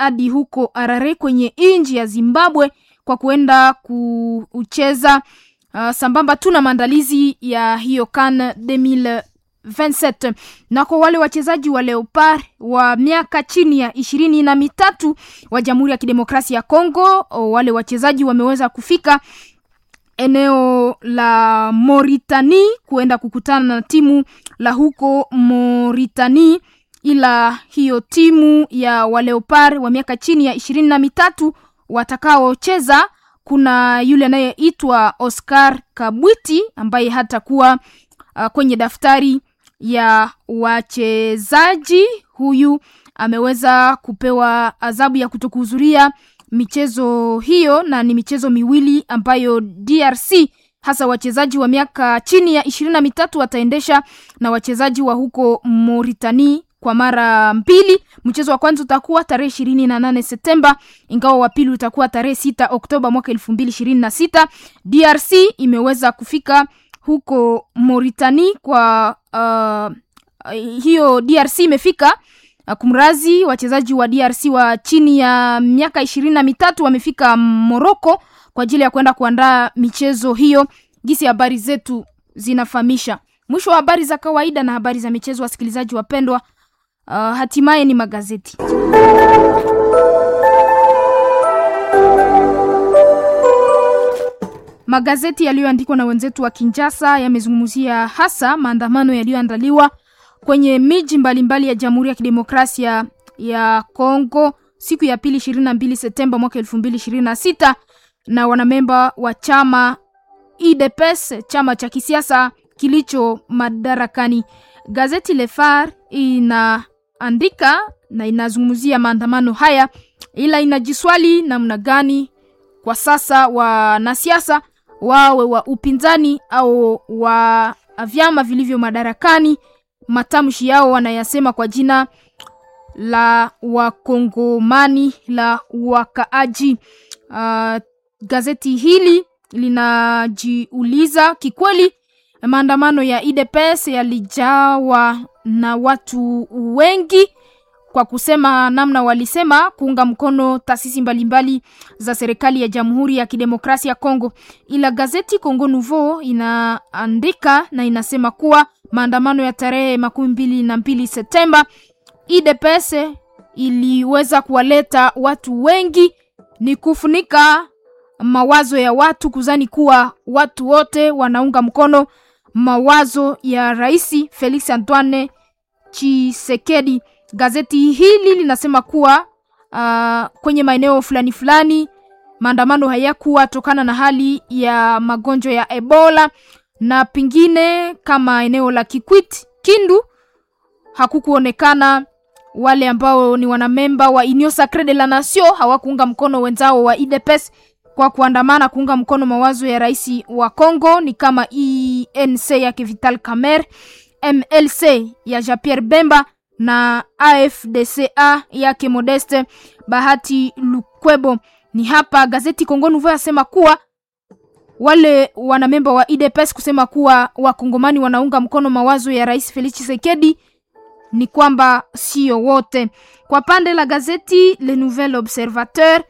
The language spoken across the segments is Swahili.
hadi huko Harare kwenye nchi ya Zimbabwe kwa kuenda kucheza uh, sambamba tu na maandalizi ya hiyo CAN 2027 na kwa wale wachezaji wa Leopard wa miaka chini ya ishirini na mitatu wa Jamhuri ya Kidemokrasia ya Kongo, wale wachezaji wameweza kufika eneo la Mauritani kuenda kukutana na timu la huko Mauritani, ila hiyo timu ya waleopard wa miaka chini ya ishirini na mitatu watakaocheza, kuna yule anayeitwa Oscar Kabwiti ambaye hatakuwa uh, kwenye daftari ya wachezaji. Huyu ameweza kupewa adhabu ya kutokuhudhuria michezo hiyo na ni michezo miwili ambayo DRC hasa wachezaji wa miaka chini ya ishirini na mitatu wataendesha na wachezaji wa huko Mauritani kwa mara mbili. Mchezo wa kwanza utakuwa tarehe ishirini na nane Septemba, ingawa wa pili utakuwa tarehe sita Oktoba mwaka elfu mbili ishirini na sita. DRC imeweza kufika huko Mauritani kwa uh, hiyo DRC imefika kumrazi wachezaji wa DRC wa chini ya miaka ishirini na mitatu wamefika Moroko kwa ajili ya kwenda kuandaa michezo hiyo. Gisi habari zetu zinafahamisha. Mwisho wa habari za kawaida na habari za michezo, wasikilizaji wapendwa, uh, hatimaye ni magazeti. Magazeti yaliyoandikwa na wenzetu wa Kinshasa yamezungumzia hasa maandamano yaliyoandaliwa kwenye miji mbalimbali ya Jamhuri ya Kidemokrasia ya Kongo siku ya pili ishirini na mbili Septemba mwaka elfu mbili ishirini na sita na wanamemba wa chama UDPS, chama cha kisiasa kilicho madarakani. Gazeti Le Phare inaandika na inazungumzia maandamano haya, ila inajiswali namna gani kwa sasa wanasiasa wawe wa upinzani au wa vyama vilivyo madarakani matamshi yao wanayasema kwa jina la wakongomani la wakaaji. Uh, gazeti hili linajiuliza kikweli, maandamano ya UDPS yalijawa na watu wengi, kwa kusema namna walisema kuunga mkono taasisi mbalimbali za serikali ya Jamhuri ya Kidemokrasia ya Kongo, ila gazeti Congo Nouveau inaandika na inasema kuwa maandamano ya tarehe makumi mbili na mbili Septemba UDPS iliweza kuwaleta watu wengi, ni kufunika mawazo ya watu kuzani kuwa watu wote wanaunga mkono mawazo ya Rais Felix Antoine Tshisekedi. Gazeti hili linasema kuwa uh, kwenye maeneo fulani fulani maandamano hayakuwa tokana na hali ya magonjwa ya Ebola na pengine kama eneo la Kikwit Kindu hakukuonekana wale ambao ni wanamemba wa Union Sacree de la Nation hawakuunga mkono wenzao wa UDPS kwa kuandamana kuunga mkono mawazo ya rais wa Congo, ni kama ENC yake Vital Kamerhe, MLC ya Jean Pierre Bemba na AFDCA yake Modeste Bahati Lukwebo. Ni hapa gazeti Congo Nouveau yasema kuwa wale wanamemba wa UDPS kusema kuwa wakongomani wanaunga mkono mawazo ya rais Felix Tshisekedi ni kwamba sio wote. Kwa pande la gazeti Le Nouvel Observateur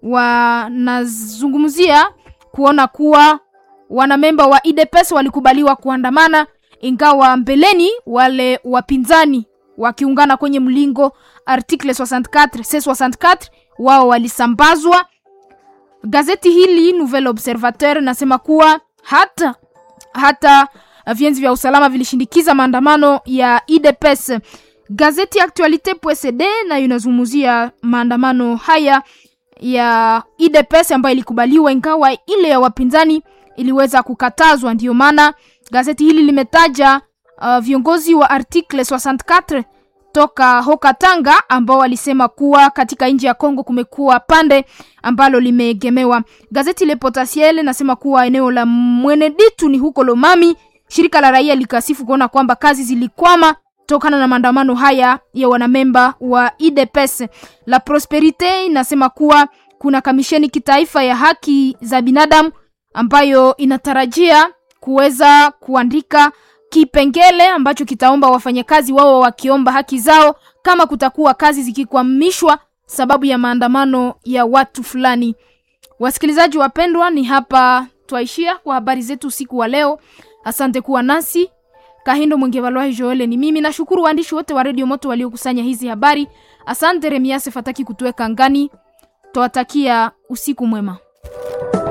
wanazungumzia kuona kuwa wanamemba wa UDPS walikubaliwa kuandamana, ingawa mbeleni wale wapinzani wakiungana kwenye mlingo article 64 C64 wao walisambazwa. Gazeti hili Nouvel Observateur nasema kuwa hata hata vienzi vya usalama vilishindikiza maandamano ya UDPS. Gazeti Actualite.cd nayo inazungumzia maandamano haya ya UDPS ambayo ilikubaliwa, ingawa ile ya wapinzani iliweza kukatazwa. Ndiyo maana gazeti hili limetaja uh, viongozi wa article 64 toka Hokatanga ambao walisema kuwa katika nchi ya Kongo kumekuwa pande ambalo limeegemewa. Gazeti Le Potentiel nasema kuwa eneo la Mweneditu ni huko Lomami, shirika la raia likasifu kuona kwamba kazi zilikwama tokana na maandamano haya ya wanamemba wa UDPS. La Prosperite inasema kuwa kuna kamisheni kitaifa ya haki za binadamu ambayo inatarajia kuweza kuandika kipengele ambacho kitaomba wafanyakazi wao wakiomba haki zao, kama kutakuwa kazi zikikwamishwa sababu ya maandamano ya watu fulani. Wasikilizaji wapendwa, ni hapa twaishia kwa habari zetu usiku wa leo. Asante kuwa nasi. Kahindo Mwengevalwahi Joele ni mimi. Nashukuru waandishi wote wa redio Moto waliokusanya hizi habari. Asante Remiase Fataki kutuweka ngani. Twawatakia usiku mwema.